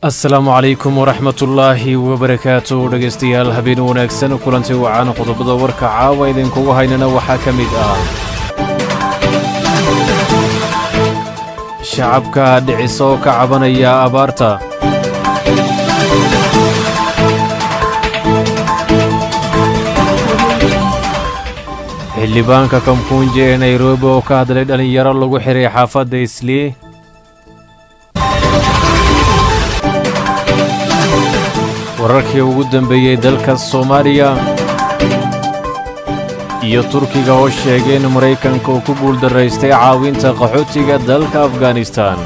asalaamu calaykum waraxmatullaahi wabarakaatu dhegaystayaal habeen wanaagsan kulanti wacan qodobada warka caawa idinkugu haynana waxaa ka mid ah shacabka dhiciso oo ka cabanaya abaarta xildhibaanka kamkunji ee nairobi oo ka hadlay dhallinyaro lagu xiray xaafadda islii wararkii ugu dambeeyey dalka soomaaliya iyo turkiga oo sheegay in maraykanka uu ku guuldarraystay caawinta qaxootiga dalka afghanistan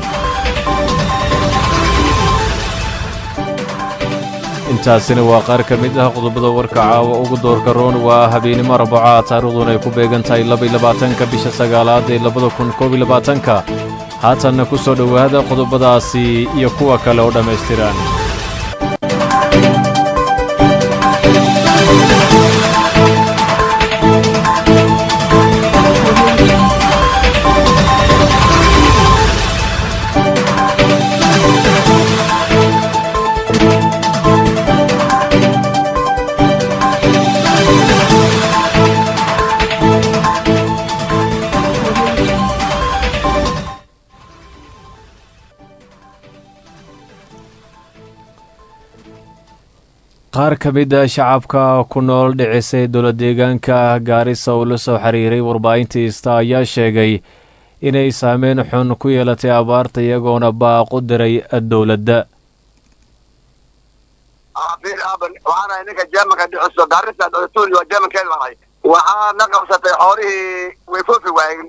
intaasina waa qaar ka mid ah qodobada warka caawa ugu doorka roon waa habeenimo arbaca taariikhduna ay ku beegan tahay labayabaatanka bisha sagaalaad ee labada kun koob iyo labaatanka haatanna ku soo dhowaada qodobadaasi iyo kuwa kale oo dhammaystiran qaar ka mid a shacabka ku nool dhicisay dowla deegaanka gaarisa oo la soo xiriiray warbaahinta ista ayaa sheegay inay saameyn xun ku yeelatay abaarta iyagoona baaqu diray dowladda waxaanahay ninka jeemanka dhiciso gaarisa dholatuli waa jeemankeeda baan ahay waxaa na qabsatay xoolihii way foofi waayeen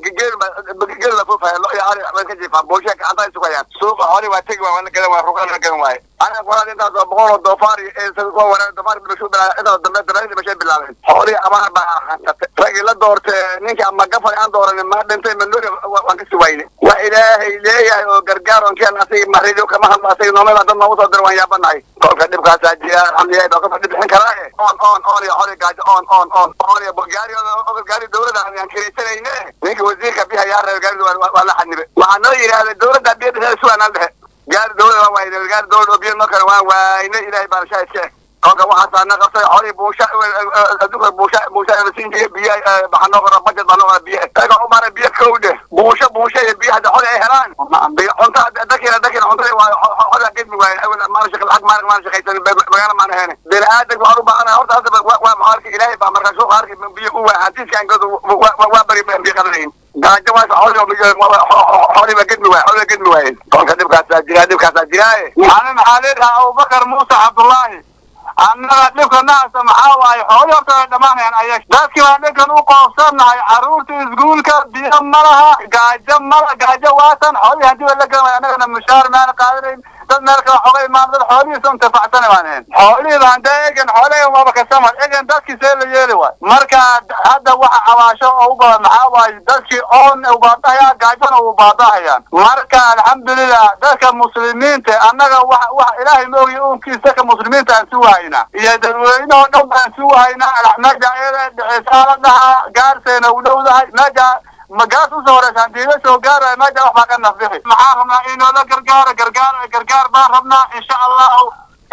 geel la foofaya lo iyo ari bay ka jiifaan buushe gacanta ay sugayaan suuqa xoolihii waa tegi waa wana gadan waay ruqan la gadan waaye aniga qoraad intaas oo boqol oo doofaari kuwa wanaag doofaari dhibasho bilaa intaas dambe daraayin dhibashay bilaabeen xoolihii abaar baa hansatay ragii la doorte ninka ama gafar aan dooranin ma dhintay manuri waan ka suwayne wax ilaahay leeyahay oo gargaar on keen asigi marido kama hadlo asigi noomada dad noogu soo dira waan yaabanahay kolka dhibkaasaa jira alxamdulilahi baa qofa dhib bixin karaaye on on on iyo xoli gaajo on on on on iyo gaari gaari dowladda aan kiraysanayne ninka wasiirka biha yaa reer gaari waa la xanibe waxaa noo yidhaahday dowladda biya dhexeeda sugaan al dhexe gaari dowlada waa waayne gaari dowlada oo biyo noo kale waan waayne ilaahay baa rashaa iska kolka waxaasaa na qabtay xoolihii buusha adduunka buusha buusha siin jiray biyo waxaa noo qora budget baa noo qora biyo ayaga u maana biyo kow dheh buusha buusha iyo biyo hadda xoli ay helaan cunta dakiina dakiina cuntada waa xola gedmi waaye awel maana shaqa lacag maana maana shaqaysan magaala maana heene bini aadanka waxaan u baahanahay horta hadda waa maxaa ilaahay baa markaa suuqa arki biyo u waa hadiiskaan godo waa bari biyo qadanayn gaajo waas xooliba gedmi waay xooliba gedmi waayeen kolka dhibkaasaa jira dhibkaasaa jiraaye ani maxaa leedahay abubakar muuse cabdullaahi annaga dhibka nahasa maxaa waaye xooli horta way dhammaanayaan ayaga dadkii baa dhinkan u qoobsannahay carruurta iskuulka biyo ma laha gaajo mala gaajo waatan xoolihii haddii way la garan waay annagana mushaar maana qaadanayn dad meel kale xoga imaan dad xoolihiisa intifacsana baan ahayn xoolihii baan dee egan xoolahan waaba ka samar egan dadkii see la yeeli waay marka hadda waxa cabaasho oo u badan maxaa waaye dadkii oon ubaadahaya gaajona u baadahayaan marka alxamdulilah dadka muslimiinta annaga wax wax ilaahay maogiy uunkiisa dadka muslimiinta aan si wahayna iyo dadweynehoo dhan baan si wahayna meja iyada dhicisaa la dhahaa gaarseena u dhowdahay meja magaas usoo horeysa hadii la soo gaarayo meja wax baa ka nafbixi maxaa rabnaa inoola gargaaro gargaar gargaar baan rabnaa insha allahu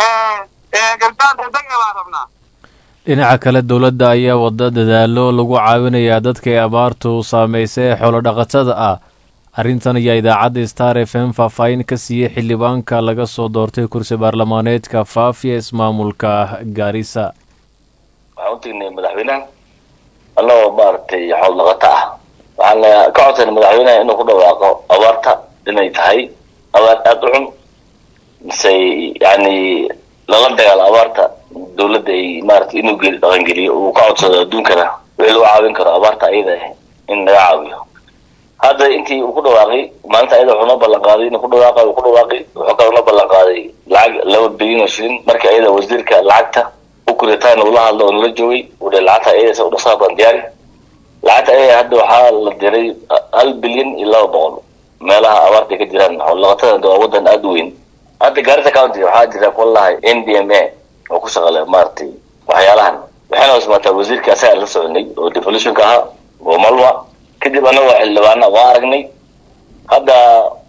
gargaar degdeg e baan rabnaa dhinaca kale dowladda ayaa wada dadaalo lagu caawinayaa dadka ay abaartu saamaysay ee xoolodhaqatada ah arrintan ayaa idaacadda star f m faahfaahin ka siiyey xildhibaanka laga soo doortay kursi baarlamaaneedka faafiya ismaamulka gaarisa waxaan u tegnay madaxweynaha annagoo maaragtay xoolodhaqato ah waxaan ka codsanay madaxweynaha inuu ku dhawaaqo abaarta inay tahay abaar aada u cun mise yani lala dagaalo abaarta dawladda ay maaragtay inuu geli dhaqangeliyo uu ka codsado adduunkana wixii lagu caawin karo abaarta ayada ah in laga caawiyo hadda intii uu ku dhawaaqay maalinta ayada wuxuu noo ballan qaaday inuu ku dhawaaqa uu ku dhawaaqay wuxuu kaloo noo ballan qaaday lacag laba bilyan oo shilin markii ayada wasiirka lacagta u kuritaan uu la hadlo oo nala joogay uu dhe lacagta ayada se udhasaa baan diyaari lacagta ayada hadda waxaa la diray hal bilyan iyo laba boqol meelaha abaarta ka jiraan xoolaqatada waa wadan aada u weyn hadda gaarisa county waxaa jira kuwa lahay n d m a oo ku shaqale maaragtay waxyaalahan waxayna usmaataa wasiirka asaga la soconay oo devolutionka ahaa oo malwa kadib annagoo xildhibaana waa aragnay hadda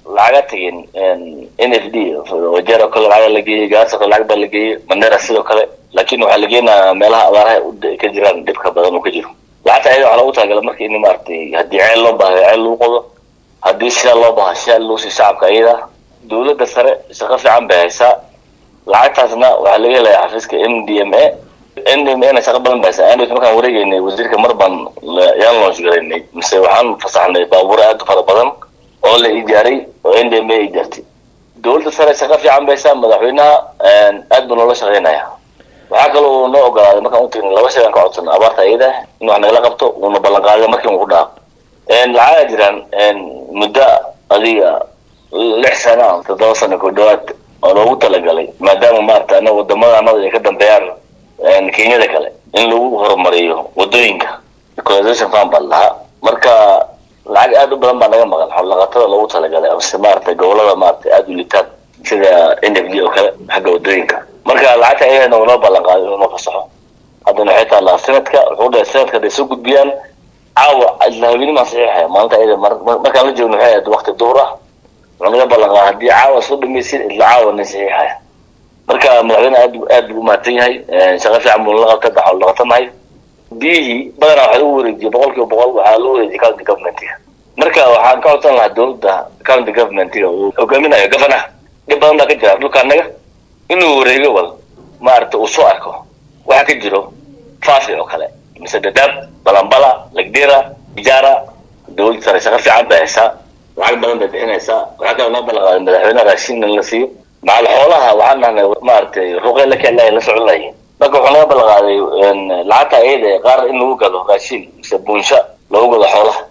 lacaga tegin n f d wajeer oo kale lacaga la geeyey gaarsa kale lacag baa la geeyey mandera sidoo kale laakiin waxaa la geenayaa meelaha abaaraha ka jiraan dhibka badan uu ka jiro lacagta ayada waxaa loogu talagala marka in maaragtay haddii ceel loo baahdo ceel lagu qodo haddii shidaal loo baha shidaal loo sii shacabka ayada dowladda sare shaqo fiican bay haysaa lacagtaasna waxaa laga helayaa xafiiska m d m a n d m a na shaqo badan bay haysaa android markaan wareegeynay wasiirka mar baan yaan launch garaynay mise waxaan fasaxnay baabuuro aad u fara badan oo la ijaaray oo n d m a ijaartay dowladda sare shaqo fiican bay haysaa madaxweynaha aad buu noola shaqeynaya waxaa kaloo noo ogolaaday markaan utagnay laba shay aan ka codsana abaarta ayada in wax nagala qabto uuna ballan qaaday markii uu ku dhaaqo lacaga jiraan muddo adiga lix sana toddoba sano ku dhawaad oo loogu talagalay maadaama maarata ana wadamada anada ay ka dambeeyaan kenyada kale in lagu horumariyo wadooyinka equalization fund baa lahaa marka lacag aad u badan baa naga maqan xoolaqatada loogu talagalay amase maarata gobolada maarata aada u litaan sida n f d oo kale xagga wadooyinka marka lacagta ayagana uu noo ballan qaaday inuu noo fasaxo haddana waxay taallaa sanadka wuxuu dhahay sanadka hadday soo gudbiyaan caawa islahaweenimaan saxiixaya maalinta ayada markaan la joogno waxay ahayd waqti duhur ah wuxuu naga ballan qaaday haddii caawa soo dhamaysid isla caawa nin saxiixaya marka madaxweyne aad aad buu umahadsan yahay shaqo fiican buu nala qabtay daxool dhaqatanahay biyihii badanaa waxaa lagu wareejiyay boqol kiiba boqol waxaa loo wareejiyay county governmentiga marka waxaan ka codsan lahaa dowladda county governmentiga uu hogaaminayo gofanaha dhib badan baa ka jira dhulka annaga inuu wareego wal maaragta uu soo arko waxa ka jiro faafi oo kale mise dadaab balambala lagdera ijaara dowladda sare shaqo fiican bay haysaa lacag badan bay bixinaysaa waxaa kaloo noo ballan qaaday madaxweyne raashin in la siiyo macal xoolaha waxaan nahnay maaragtay ruqey la keenlahay la socon lahayn marka wuxuu naga ballan qaaday lacagta ayada ee qaar in lagu gado raashin mise buunsha lagu gado xoolaha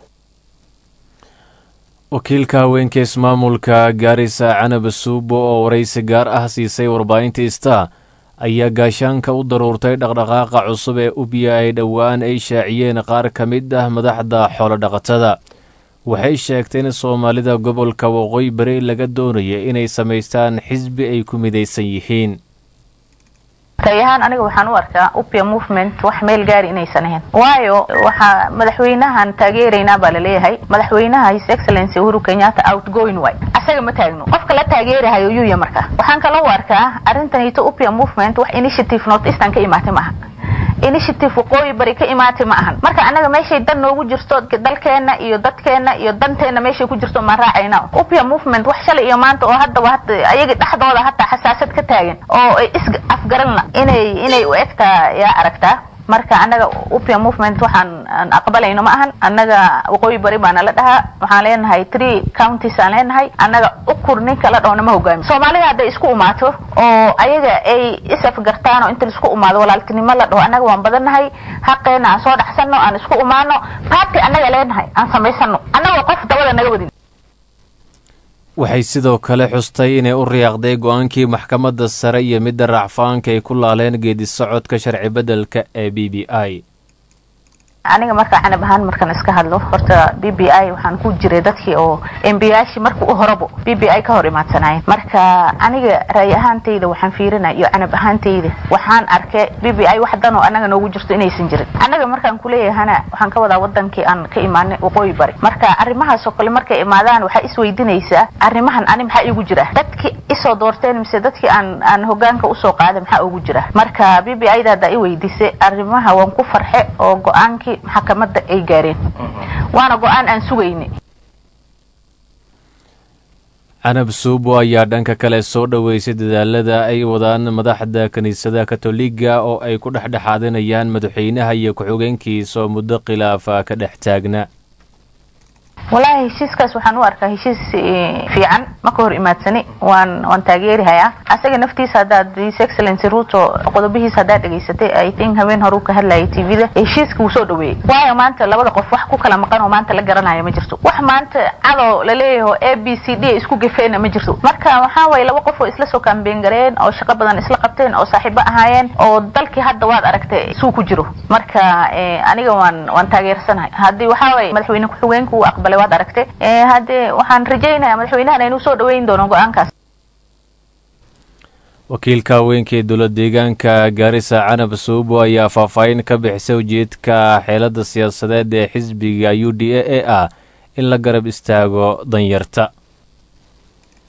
wakiilka haweenka ismaamulka gaarisa canab suubo oo waraysi gaar ah siisay warbaahinta star ayaa gaashaanka u daruurtay dhaqdhaqaaqa cusub ee ubiya ay dhowaan ay shaaciyeen qaar ka mid ah madaxda xoolodhaqatada waxay sheegtay in soomaalida gobolka waqooyi bari laga doonaya inay samaystaan xisbi ay ku midaysan yihiin tay ahaan aniga waxaan u arkaa upia movement wax meel gaari inaysan ahayn waayo waxaa madaxweynahan taageeraynaa baa laleeyahay madaxweynaha his excellency uhuru kenyatta outgoing way asaga ma taagno qofka la taageerahayo yuya marka waxaan kaloo u arkaa arrintanito upia movement wax initiative north eastern ka imaatay maaha initiative waqooyi bari ka imaatay ma ahan marka annaga meeshay dan noogu jirto dalkeena iyo dadkeena iyo danteena meeshay ku jirto maan raacayna upia movement wax shalay iyo maanta oo haddaba hata ayaga dhexdooda hataa xasaasad ka taagan oo ay is afgaranla inay inay u egtaa yaa aragtaa marka annaga upia movement waxaan aan aqbalayno ma ahan annaga waqooyi bari baana la dhahaa waxaan leenahay three counties aan leenahay annaga ukur ninka la dhahona ma hogaami soomaalida hadday isku umaato oo ayaga ay isafgartaan oo inta laisku umaado walaaltinimo la dhaho annaga waan badannahay xaqeena aan soo dhaxsano aan isku umaano party annaga leenahay aan samaysano annagoo qof dabada naga wadin waxay sidoo kale xustay inay u riyaaqday go-aankii maxkamadda sare iyo midda raacfaanka ay ku laaleen geedi socodka sharci beddelka ee b b i aniga marka canab ahaan markaan iska hadlo horta b b i waxaan ku jiray dadkii oo embiyaashii marka u horabo b b i ka hor imaadsanaayen marka aniga ra'yi ahaantayda waxaan fiirinaya iyo canab ahaantayda waxaan arkay b b i wax dan oo annaga noogu jirto inaysan jirin annaga markaan kuleeyahana waxaan ka wadaa wadankii aan ka imaanay waqooyi bari marka arrimahaas oo kale markay imaadaan waxaa isweydiinaysaa arrimahan ani maxaa igu jira dadkii isoo doorteen mise dadkii aan aan hogaanka usoo qaaday maxaa ugu jira marka b b i da haddaa i weydiisay arrimaha waan ku farxe oo go-aankii maxkamadda ay gaareen waana go-aan aan sugayni canab suubo ayaa dhanka kale soo dhoweysay dadaalada ay wadaan madaxda kiniisadaha katoliga oo ay ku dhexdhexaadinayaan madaxweynaha iyo ku-xigeenkiisa oo muddo khilaafa ka dhex taagna wallaahi heshiiskaas waxaan u arkaa heshiis fiican ma ka hor imaadsani waan waan taageerihayaa asaga naftiisa haddaad his excellency ruto qodobihiisa haddaad dhegaysatay i think habeen hore uu ka hadlayay tvda heshiiska wuu soo dhaweeyey waayo maanta labada qof wax ku kala maqan oo maanta la garanayo ma jirto wax maanta cadow laleeyaho a b c d isku gafeena ma jirto marka waxaa waye laba qof oo isla soo kaambeen gareen oo shaqo badan isla qabteen oo saaxiibo ahaayeen oo dalkii hadda waad aragtay suu ku jiro marka aniga waan waan taageersanahay haddii waxaa waye madaxweyne ku-xigeenka uu aqbalay waad aragtay haddee waxaan rajaynayaa madaxweynahan inuu soo dhaweyn doono go-aankaas wakiilka haweenka ee dowlad deegaanka gaarisa canab suubo ayaa faahfaahin ka bixisay ujeedka xeelada siyaasadeed ee xisbiga u d a e ah in la garab istaago danyarta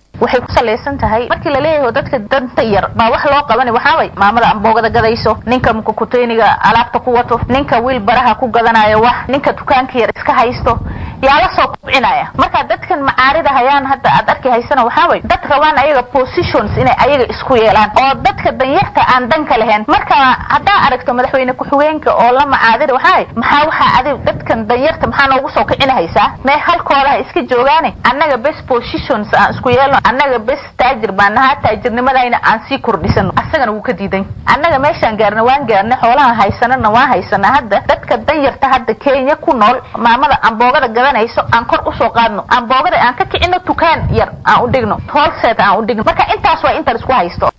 waxay ku salaysan tahay markii la leeyahay dadka danta yar baa wax loo qabanay waxaa way maamada amboogada gadayso ninka mukukuteyniga alaabta ku wato ninka wiil baraha ku gadanayo wax ninka dukaanka yar iska haysto yaa la soo kubcinaya marka dadkan macaarida hayaan hadda aad arki haysana waxaa way dad rabaan ayaga positions inay ayaga isku yeelaan oo dadka danyarta aan danka lahayn marka haddaa aragto madaxweyne ku-xigeenka oo la macaadida waxaa maxaa waxaa adig dadkan danyarta maxaa noogu soo kicina haysaa mee halkooda ha iska joogaane annaga best positions aan isku yeelno annaga bes taajir baan nahaa taajirnimadayna aan sii kordhisano asagana wuu ka diidan annaga meeshaan gaarna waan gaarnay xoolaha haysanana waan haysanaa hadda dadka danyarta hadda kenya ku nool maamada amboogada gadanayso aan kor usoo qaadno amboogada aan ka kicino tukaan yar aan u dhigno holset aan u dhigno marka intaas waa intan isku haysto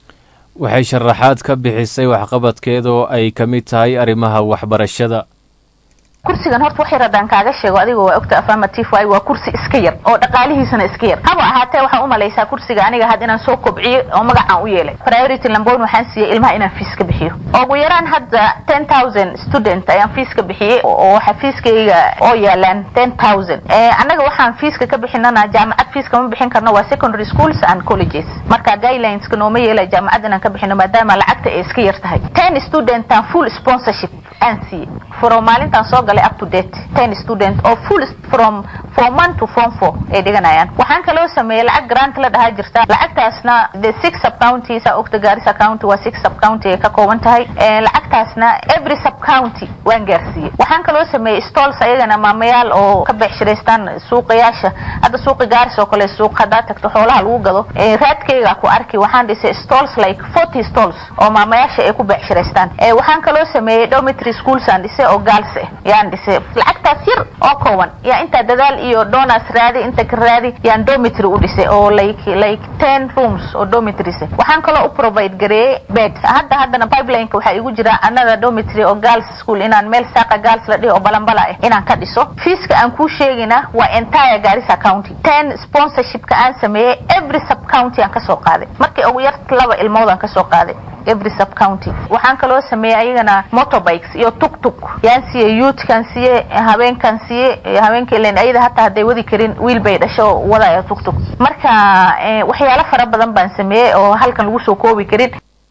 waxay sharaxaad ka bixisay waxqabadkeeda oo ay ka mid tahay arrimaha waxbarashada kursigan horta waxay radaan kaaga sheego adigoo waa ogta affirmative waay waa kursi iska yar oo dhaqaalihiisana iska yar haba ahaatee waxaa u malaysaa kursiga aniga had inaan soo kobciyo oo magacaan u yeelay priority lambon waxaan siiyey ilmaha inaan fiis ka bixiyo ugu yaraan hadda ten thousand student ayaan fiis ka bixiyey oo waxa fiiskayga oo yaalaan ten thousand annaga waxaan fiiska ka bixinana jaamacad fiiska ma bixin karno waa secondary schools and colleges marka guidelineska nooma yeelay jaamacad inaan ka bixino maadaama lacagta ay iska yar tahay ten studentan full sponsorship aan siiyey furo maalintaan soo galay up to date ten student oo full from form one to form four ay dhiganayaan waxaan kaloo sameeyey lacag grant la dhahaa jirta lacagtaasna the six sub counties ogta gaarisa county waa six sub county ay ka kooban tahay lacagtaasna every sub county waan gaarsiiyey waxaan kaloo sameeyey stalls ayagana maamayaal oo ka beexshiraystaan suuqayaasha hadda suuqi gaaris oo kale suuq haddaa tagto xoolaha lagu gado raadkayga ku arki waxaan dhisay stalls like forty stalls oo maamayaasha ay ku beexshiraystaan waxaan kaloo sameeyey dormitory schools aan dhisay oo gaals ah yaan dhisay lacagtaas yar oo kooban yaa intaa dadaal iyo donors raadi inta ka raadi yaan dormitory u dhisay oo like like ten rooms oo dormitories waxaan kaloo u provide gareeyey bed hadda haddana pipelineka waxaa igu jira another dormitory oo girls school inaan meel saaqa girls la dhihi oo balambala ah inaan ka dhiso fiiska aan kuu sheegina waa entire garissa county ten sponsorshipka aan sameeyey every sub county aan kasoo qaaday markii ugu yar laba ilmood aan kasoo qaaday every sub county waxaan kaloo sameeyey ayagana motorbikes iyo tuk tuk yaan siiyey youthkan siiyey habeenkan siiyey habeenka ilen ayada hataa hadday wadi karin wiil bay dhasho oo wadaya tuk tuk marka waxyaalo fara badan baan sameeyey oo halkan lagu soo koobi karin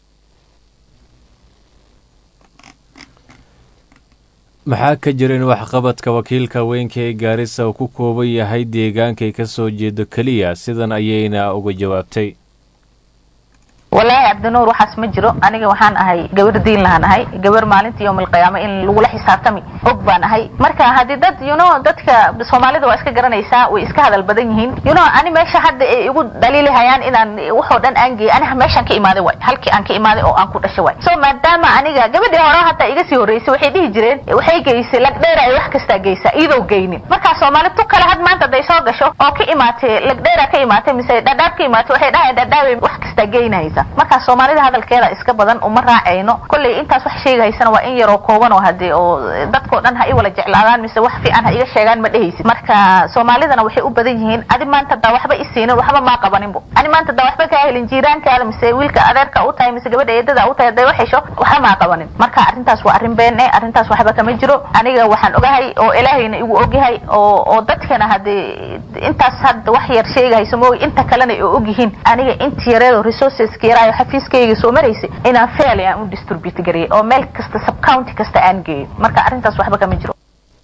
maxaa ka jira in waxqabadka wakiilka weynka ee gaarisa uu ku kooban yahay deegaankay ka soo jeedo keliya sidan ayayna uga jawaabtay walaahi cabdinuur waxaas ma jiro aniga waxaan ahay gabar diin lahaan ahay gabar maalinta yowmalqiyaama in lagula xisaabtami og baan ahay marka haddii dad you know dadka soomaalida waa iska garanaysaa way iska hadal badan yihiin you know ani meesha hadda ay igu dhaliili hayaan inaan waxoo dhan aan geeyay aniga meeshaan ka imaaday waay halkii aan ka imaaday oo aan ku dhashay waay so maadaama aniga gabadhii hore hataa iga sii horreysay waxay dhihi jireen waxay geysay lagdheer ay wax kastaa geysaa iyadoo geynin marka soomaali tu kale had maanta hadday soo gasho oo ka imaatay lagdheera ka imaatay mise dhadhaab ka imaatay waxay dhahayan dhadhaabay wax kastaa geynahaysa marka soomaalida hadalkeeda iska badan uma raacayno kolley intaas wax sheegahaysana waa in yaroo kooban oo hadee oo dadkoo dhan ha i wala jeclaadaan mise wax fiican ha iga sheegaan ma dhehaysid marka soomaalidana waxay u badan yihiin adi maanta daa waxba isiinin waxba maa qabaninbo ani maanta daa waxba kaa helin jiiraankaada mise wiilka adeerka u tahay mise gabadha eedada u tahay hadday wax hesho waxba maa qabanin marka arrintaas waa arrin been eh arrintaas waxba kama jiro aniga waxaan ogahay oo ilaahayna igu ogyahay oo oo dadkana hadee intaas hadda wax yar sheegahayso mooy inta kalena ay ogyihiin aniga inta yareedo resourceska yaraayo xafiiskayga soo maraysay inaan fail aan u distribute gariyay oo meel kasta sub county kasta aan geeyo marka arrintaas waxba kama jiro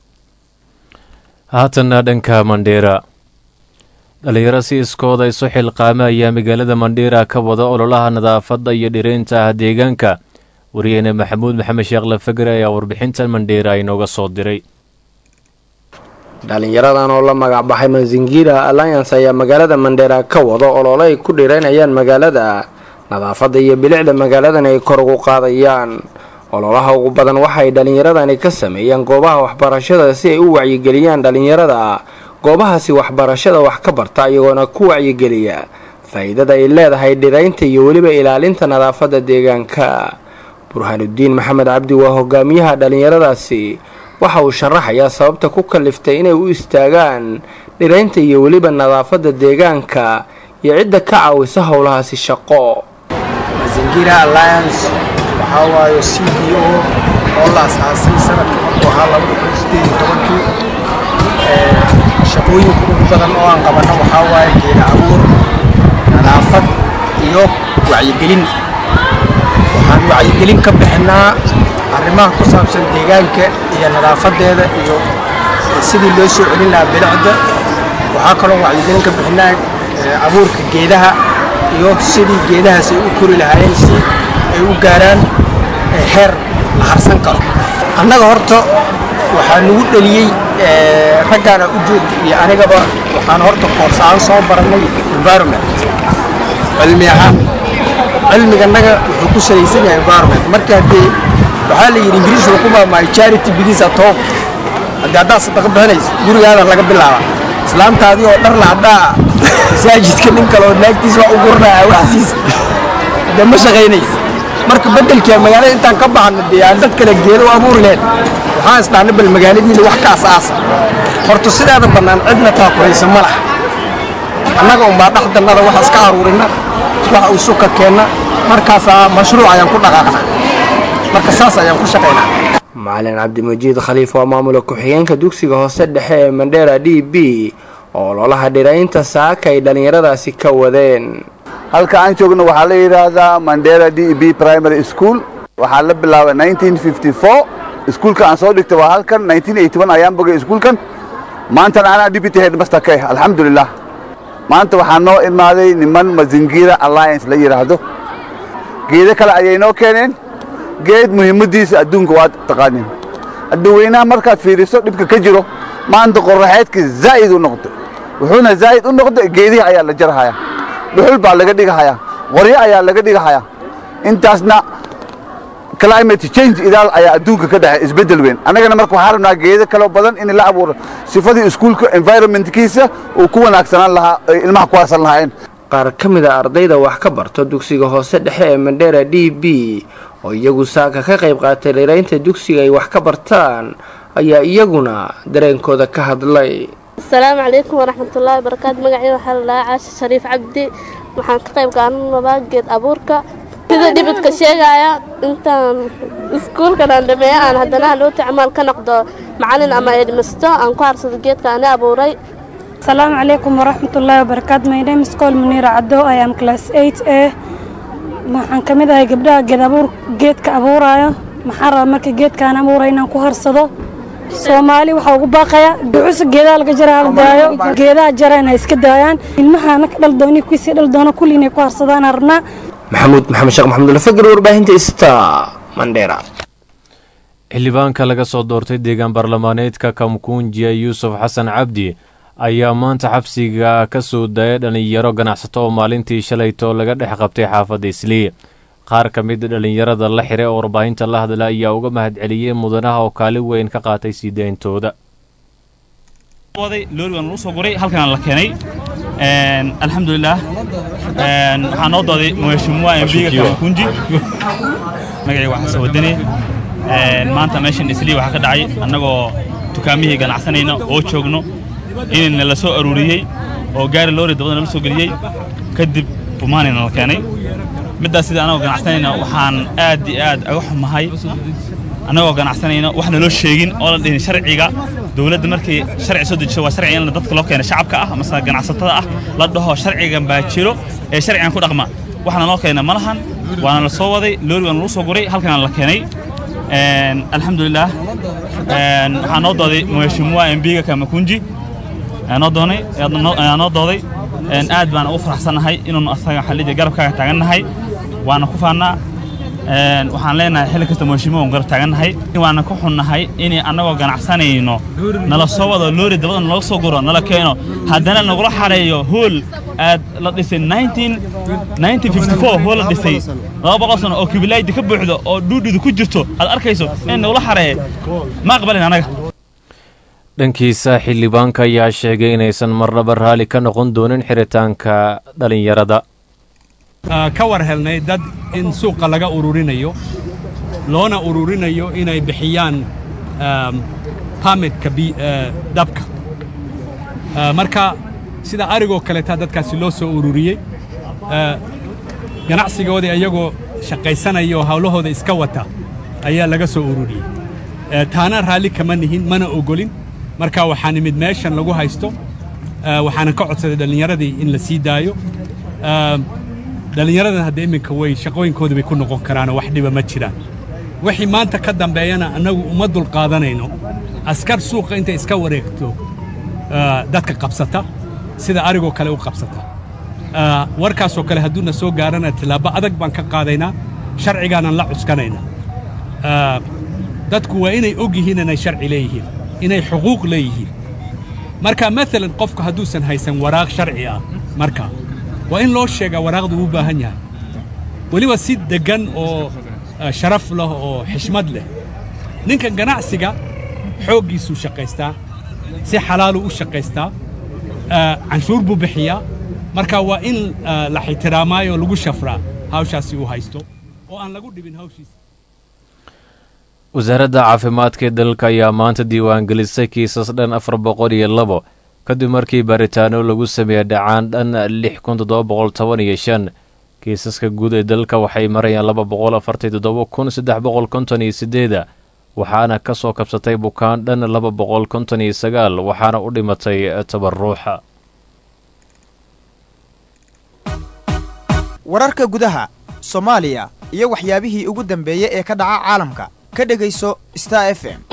haatanna dhanka mandheera dhalinyaro si iskooda isu xilqaama ayaa magaalada mandheera ka wada ololaha nadaafadda iyo dhireynta ah deegaanka wariyeyne maxamuud maxamed sheekh lafagre ayaa warbixintan mandheera inooga soo diray dhalinyaradan oo la magac baxay mazingira alliance ayaa magaalada mandheera ka wada olole ay ku dhireynayaan magaalada nadaafadda iyo bilicda magaaladan ay kor ugu qaadayaan ololaha ugu badan waxay dhalinyaradani ka sameeyaan goobaha waxbarashada si ay u wacyigeliyaan dhalinyarada goobahaasi waxbarashada wax ka barta iyagoona ku wacyigeliya faa-iidada ay leedahay dhiraynta iyo weliba ilaalinta nadaafadda deegaanka burhaanudiin maxamed cabdi waa hogaamiyaha dhalinyaradaasi waxa uu sharaxayaa sababta ku kaliftay inay u istaagaan dhiraynta iyo weliba nadaafadda deegaanka iyo cidda ka caawisa howlahaasi shaqo mazingira alliance waxaa waayo c b o oo la asaasay sanadka markuu ahaa labada kun sideed iyo tobankii shaqooyinka ugu badan oo aan qabanno waxaa waaye geeda abuur iyo wacyigelin waxaan wacyigelin ka bixinaa arrimaha ku saabsan deegaanka iyo nadaafadeeda iyo sidii loo soo celin lahaa bilicda waxaa kaloo wacyigelin ka bixinaa abuurka geedaha iyo sidii geedahaas ay u kori lahaayeen si ay u gaaraan heer la harsan karo annaga horta waxaa nagu dheliyey raggaana u joogta iyo anigaba waxaan horta koors aan soo barannay environment cilmi ahaan cilmiganaga wuxuu ku salaysan yahay environment marka haddee waxaa la yidhi ingiriis wuxuu ku maamaayo charity begins at home haddii haddaad sadaqa bixinayso gurigaada laga bilaaba islaamtaadii oo dhar lahadhaa masaajidka nin kale oo naagtiis wax u gurnaya waxsiis dee ma shaqaynaysa marka beddelkii magaalada intaan ka baxno dee aan dad kale geedo u abuuri lahayn waxaan isdhahnay bal magaaladiina wax ka asaasa horta sidaada bannaan cidna taakuraysa ma laha annaga unbaa dhexdannada wax iska aruurina wax uu suka keenna markaasaa mashruuc ayaan ku dhaqaaqnaa marka saas ayaan ku shaqaynaa macalin cabdimajiid khaliif waa maamula ku-xigeenka dugsiga hoose dhexe ee mandheera d b oo ololaha dhiraynta saaka ay dhallinyaradaasi ka wadeen halka aan joogno waxaa la yidhaahdaa mandera d b primary school waxaa la bilaabay iskuulka aan soo dhigtay waa halkan ayaan bogay iskuulkan maantana anaa deputy headmaster ka ah alxamdulilah maanta waxaa noo imaaday niman mazingira alliance la yidhaahdo geedo kale ayay noo keeneen geed muhiimaddiisa adduunka waad taqaaniin adduweynaha markaad fiiriso dhibka ka jiro maanta qorraxeedka zaa'id u noqday wuxuuna zaa'id u noqday geedihii ayaa la jarhayaa dhuxul baa laga dhigahayaa qoryo ayaa laga dhigahayaa intaasna climate change idaal ayaa adduunka ka dhexay isbeddel weyn annagana marka waxaa rabnaa geedo kaloo badan in la abuuro sifadii iskuulka environmentkiisa uu ku wanaagsanaan lahaa ay ilmaha ku harsan lahaayeen qaar ka mid a ardayda wax ka barto dugsiga hoose dhexe ee mandheera d b oo iyagu saaka ka qayb qaatay dhiraynta dugsiga ay wax ka bartaan ayaa iyaguna dareenkooda ka hadlay asalaamu calaykum waraxmatullaahi wabarakaatu magacii waxaa la dhahaa caasha shariif cabdi waxaan ka qayb qaadanabaa geed abuurka sida dhibidka sheegaya intaan iskuulkan aan dhameeyo aan haddana halooti camaal ka noqdo macalin ama edmisto aan ku harsado geedka ani abuuray asalaamu calaykum waraxmatullaahi wabarakaatu my name is col muniira caddo i am class eight a waxaan ka mid ahay gabdhaha geed abuur geedka abuuraayo maxaan rabaa marka geedkaan abuuray inaan ku harsado soomaali waxaa ugu baaqaya ducusa geedaha laga jara hala daayo geedaha jara inay iska daayaan ilmahaana ka dhal dooni kuwiisii dhal doona kulli inay ku harsadaan rabnaa maxamuud maxamed sheekh maxamuud alfagr warbaahinta ista mandheera xildhibaanka laga soo doortay deegaan baarlamaaneedka kamkunjiya yuusuf xasan cabdi ayaa maanta xabsiga ka soo daayay dhallinyaro ganacsato oo maalintii shalayto laga dhex qabtay xaafadda islii qaar ka mid dhallinyarada la xiray oo warbaahinta la hadla ayaa uga mahadceliyey mudanaha oo kaalin weyn ka qaatay sii dayntooda loori waan lagu soo guray halkan la keenay alxamdulilah waxaa noo dooday mheshimiwa mbiga kamkunji magacii waxaa soo wadane maanta meeshan islii waxaa ka dhacay annagoo dukaamihii ganacsanayna oo joogno inayna la soo aruuriyey oo gaari loori dabada nala soo geliyey kadib bumaanina la keenay middaas sida annagoo ganacsanayna waxaan aad iyo aad aga xumahay annagoo ganacsanayna wax naloo sheegin oo la dhihin sharciga dowladda markay sharci soo dejiso waa sharci in dadka loo keena shacabka ah amase ganacsatada ah la dhaho sharcigan baa jiro ee sharcigan ku dhaqma waxna noo keena ma lahan waana la soo waday loori waana lagu soo guray halkana la keenay alxamdulilah waxaa noo dooday mheshimiwa mbiga kamakunji noo doonay noo dooday aad baan ugu faraxsannahay inuunu asaga xallidii garabkaaga taagannahay waana ku faannaa waxaan leenahay xilli kasta mheshimiwa garab taagannahay waana ku xunnahay inay annagoo ganacsanayno nala soo wado loori dabada nalaga soo guro nala keeno haddana nagula xareeyo hool aad la dhisay hool la dhisay laba boqol sano oo kibilaaydi ka buuxdo oo dhuudhidu ku jirto aad arkayso in nagula xareeye ma aqbalin annaga dhankiisa xildhibaanka ayaa sheegay inaysan marnaba raalli ka noqon doonin xiritaanka dhallinyarada ka war helnay dad in suuqa laga ururinayo loona ururinayo inay bixiyaan barmitka dabka marka sida arigoo kaleeta dadkaasi loo soo ururiyey ganacsigoodii iyagoo shaqaysanaya oo hawlahooda iska wata ayaa laga soo ururiyey taana raalli kama nihin mana ogolin marka waxaa nimid meeshan lagu haysto waxaana ka codsaday dhallinyaradii in la sii daayo dhallinyaradan hadda iminka way shaqooyinkooda bay ku noqon karaanoo wax dhiba ma jiraan wixii maanta ka dambeeyana annagu uma dulqaadanayno askar suuqa intay iska wareegto dadka qabsata sida arigoo kale u qabsata warkaasoo kale hadduuna soo gaarana tillaabo adag baan ka qaadaynaa sharcigaanan la cuskanaynaa dadku waa inay og yihiin inay sharci leeyihiin inay xuquuq leeyihiin marka maalan qofku hadduusan haysan waraaq sharci ah marka waa in loo sheegaa waraaqdu uu baahan yahay weliba si deggan oo sharaf leh oo xishmad leh ninkan ganacsiga xooggiisuu shaqaystaa si xalaaluu u shaqaystaa canshuur buu bixiyaa marka waa in la ixtiraamaayo lagu shafraa hawshaasi uu haysto oo aan lagu dhibin hawshiisa wasaaradda caafimaadka ee dalka ayaa maanta diiwaangelisay kiisas dhan afar boqol iyo labo kadib markii baaritaano lagu sameeyey dhacaan dhan lix kun toddoba boqol toban iyo shan kiisaska guud ee dalka waxay marayaan laba boqol afartan toddoba kun saddex boqol konton iyo sideeda waxaana ka soo kabsatay bukaan dhan laba boqol konton iyo sagaal waxaana u dhimatay toban ruuxa wararka gudaha soomaaliya iyo waxyaabihii ugu dambeeyey ee ka dhaca caalamka ka dhegayso star f m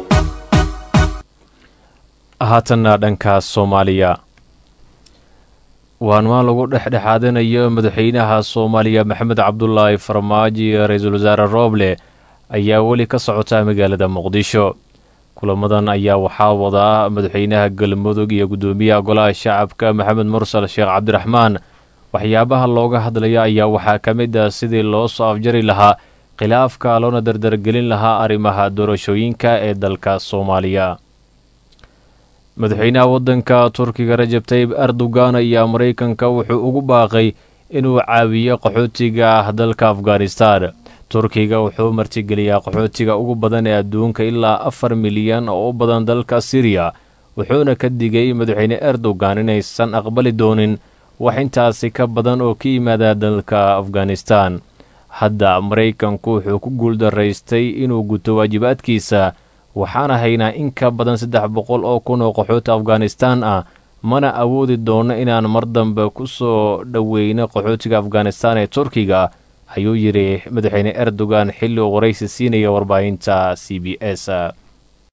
haatanna dhanka soomaaliya waanwaan lagu dhexdhexaadinayo madaxweynaha soomaaliya maxamed cabdulaahi farmaajo iyo ra-iisul wasaare rooble ayaa weli ka socota magaalada muqdisho kulamadan ayaa waxaa wadaa madaxweynaha galmudug iyo guddoomiyaha golaha shacabka maxamed mursal sheekh cabdiraxmaan waxyaabaha looga hadlaya ayaa waxaa ka mid ah sidii loo soo afjari lahaa khilaafka loona dardargelin lahaa arrimaha doorashooyinka ee dalka soomaaliya madaxweynaha waddanka turkiga rajab tayib erdogan ayaa maraykanka wuxuu ugu baaqay inuu caawiyo qaxootiga ah dalka afghanistan turkiga wuxuu martigeliyaa qaxootiga ugu badan ee adduunka ilaa afar milyan oo u badan dalka siriya wuxuuna ka digay madaxweyne erdogan inaysan aqbali doonin wax intaasi ka badan oo ka yimaada dalka afghanistan hadda maraykanku wuxuu ku guuldaraystay inuu guto waajibaadkiisa waxaana haynaa in ka badan saddex boqol oo kun oo qaxooti afghanistan ah mana awoodi doono inaan mar dambe ku soo dhoweyno qaxootiga afghanistan ee turkiga ayuu yidhi madaxweyne erdogan xilli uu waraysi siinaya warbaahinta c b s